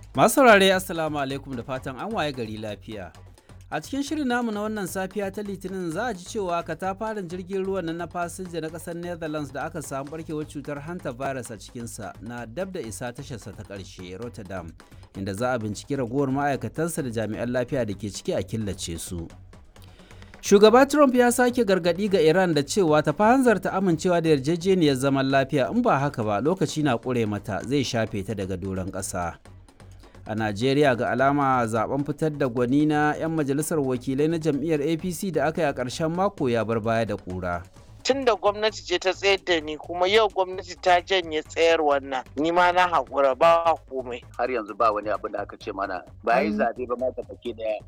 Masu saurare Assalamu alaikum da fatan an waye gari lafiya. A cikin shirin namu na wannan safiya ta Litinin za a ji cewa katafaren jirgin ruwan nan na fasinja na ƙasar Netherlands da aka samu barkewar cutar hanta virus a cikinsa na dab da isa tasharsa ta ƙarshe Rotterdam, inda za a binciki ragowar ma'aikatansa da jami'an lafiya da ke ciki a killace su. Shugaba Trump ya sake gargaɗi ga Iran da cewa ta hanzarta amincewa da yarjejeniyar zaman lafiya in ba haka ba lokaci na ƙure mata zai shafe ta daga doron ƙasa. A Najeriya ga alama zaben fitar da gwani na 'yan majalisar wakilai na jam'iyyar APC da aka yi a ƙarshen mako ya bar baya da ƙura. tun da gwamnati ce ta tsayar da ni kuma yau gwamnati ta janye tsayar wannan ni ma na haƙura ba komai har yanzu ba wani abin da aka ce mana ba yi zaɓe ba ma baki daya